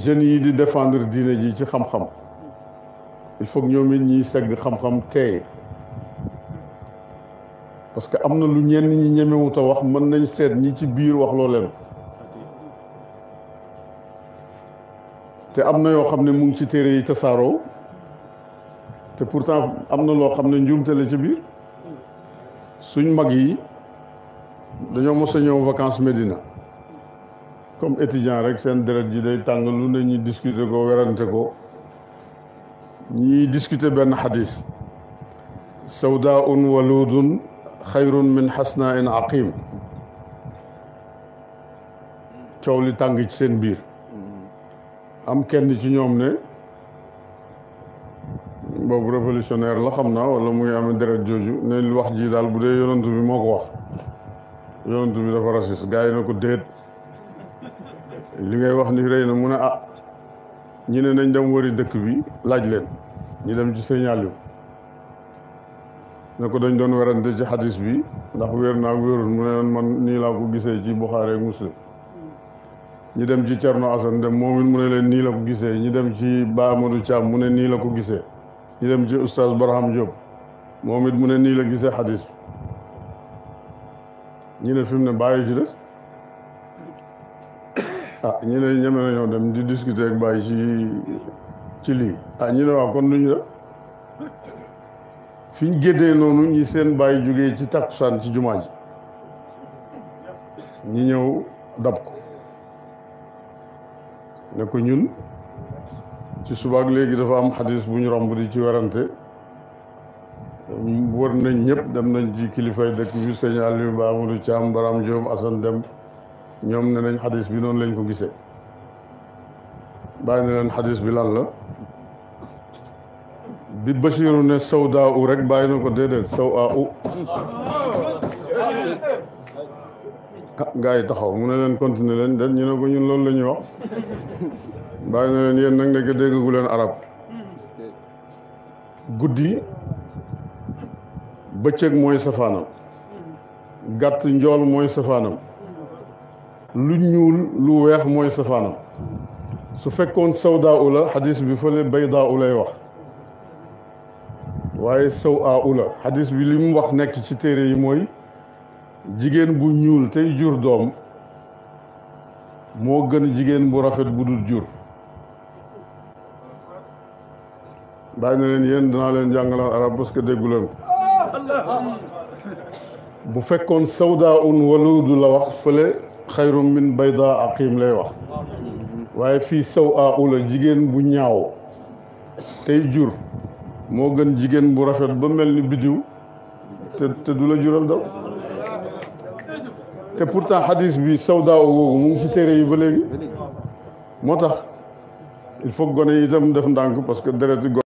jeunes yi di défendre diine ji ci xam-xam il faut que ñoom it ñiy segg xam-xam teey parce que am na lu ñenn ñi ñemewut a wax mën nañ seet ñi ci biir wax loo leen te am na yoo xam ne mu ngi ci téere yi tasaaroo te pourtant am na loo xam ne njuumte la ci biir suñ mag yi dañoo mos a ñëw vacances Médina comme étudiant rek seen deret ji day tàng lu ne ñi discuter ko werante ko ñiy discuter benn xadis sawdaun waludun xayrun min xasna in aqim coow li tàng ci seen biir am kenn ci ñoom ne boobu révolutionnaire la xam naa wala muy amee deret jooju ne li wax ji daal bu dee yonantu bi moo ko wax yonantu bi dafa raciste gars yi na ko déet li ngay wax ni rëy na mu ne ah ñi ne nañ dem wëri dëkk bi laaj leen ñi dem ci Sëriñ Aliou ne ko dañ doon werante ci xadis bi ndax wér naa wérul mu ne man nii laa ko gisee ci Buxaari ak Muslim ñi dem ci Cerno Asan dem moom it mu ne leen nii la ko gisee ñi dem ci Ba Amadou Thiam mu ne nii la ko gisee ñi dem ci Oustaz Barham Diop moom it mu ne nii la gisee xadis ñi ne fi mu ne bàyyi ci des ah ñi ne ñeme nañoo dem di discuter ak bàyyi ci ci lii ah ñi ne waaw kon lu ñu def fi ñu géddee noonu ñi seen bàyyi jógee ci takkusaan ci jumaa ji ñi ñëw dab ko ne ko ñun ci subaak léegi dafa am xadis bu ñu romb di ci werante wër nañ ñëpp dem nañ ci kilifay dëkk bi sëñ Aliou Ba Amadou Thiam Baram Diop Assane Dem ñoom ne nañ xadis bi noonu lañ ko gisee bàyyi na leen xadis bi lan la bi Basiru ne sawdaa u rek bàyyi na ko déedéet saw a u ah gars yi taxaw mu ne leen continuer leen den ñu ne ko ñun loolu la ñuy wax bàyyi na leen yéen nag nekk déggagu leen arab guddi bëccëg mooy safaanam gàtt njool mooy safaanam lu ñuul lu weex mooy safaanam su fekkoon sawdaa u la xadis bi fële baydaa u lay wax waaye saw a u la xadis bi li mu wax nekk ci téere yi mooy jigéen bu ñuul tey jur doom moo gën jigéen bu rafet bu dul jur bàyyi na leen yéen danaa leen jàngalaan arab parce que déggu leen ko bu fekkoon sawdaa un waluudu la wax fële xayrum min bayda aqim lay wax waaye fii saw a u la jigéen bu ñaaw tey jur moo gën jigéen bu rafet ba mel ni biddiw te te du la jural daw te pourtant xadis bi sawdaa u googu mu ngi ci téere yi ba léegi moo tax il faut gone yi itam def ndànk parce que dereti